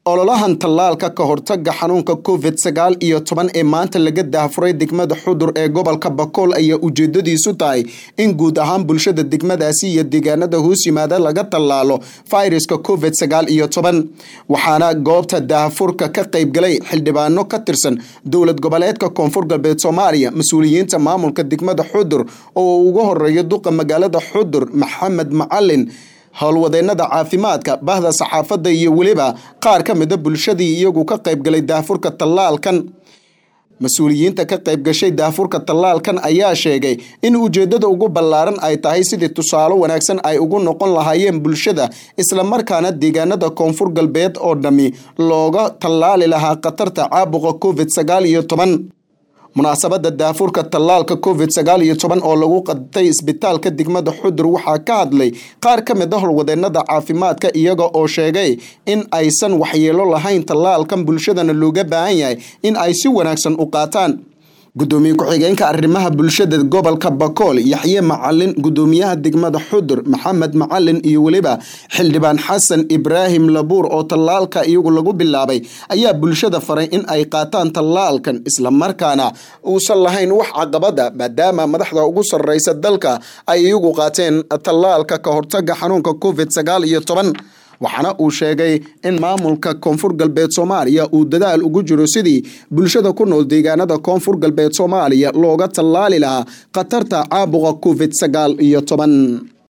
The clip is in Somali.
ololahan tallaalka ka hortaga xanuunka covid sagaal iyo toban ee maanta laga daahfuray degmada xudur ee gobolka bakool ayaa ujeedadiisu tahay in guud ahaan bulshada degmadaasi iyo deegaanada hoos yimaada laga tallaalo fayraska covid sagaal iyo toban waxaana goobta daahfurka ka qaybgalay xildhibaano ka tirsan dowlad goboleedka koonfur galbeed soomaaliya mas-uuliyiinta maamulka degmada xudur oo ugu horeeya duqa magaalada xudur maxamed macalin howlwadeenada caafimaadka bahda saxaafadda iyo weliba qaar ka mida bulshadii iyagu ka qaybgalay daafurka tallaalkan mas-uuliyiinta ka qaybgashay daafurka tallaalkan ayaa sheegay in ujeedada ugu ballaaran ay tahay sidii tusaale wanaagsan ay ugu noqon lahaayeen bulshada islamarkaana deegaanada koonfur galbeed oo dhammi looga tallaali lahaa khatarta caabuqa covid sagaal iyo toban munaasabada daafurka tallaalka covid sagaal iyo toban oo lagu qadtay isbitaalka degmada xudur waxaa ka hadlay qaar ka mid a howlwadeenada caafimaadka iyaga oo sheegay in aysan waxyeelo lahayn tallaalkan bulshadana looga baahan yahay in ay si wanaagsan u qaataan gudoomiye ku-xigeenka arrimaha bulshada gobolka bakool yaxye macalin gudoomiyaha degmada xudur maxamed macalin iyo weliba xildhibaan xasan ibraahim labuur oo tallaalka iyagu lagu bilaabay ayaa bulshada faray in ay qaataan tallaalkan islamarkaana uusan lahayn wax caqabada maadaama madaxda ugu sarreysa dalka ay iyagu qaateen tallaalka ka hortaga xanuunka covid sagaal iyo toban waxaana uu sheegay in maamulka koonfur galbeed soomaaliya uu dadaal ugu jiro sidii bulshada ku nool deegaanada koonfur galbeed soomaaliya looga tallaali lahaa khatarta caabuqa covid sagaal iyo toban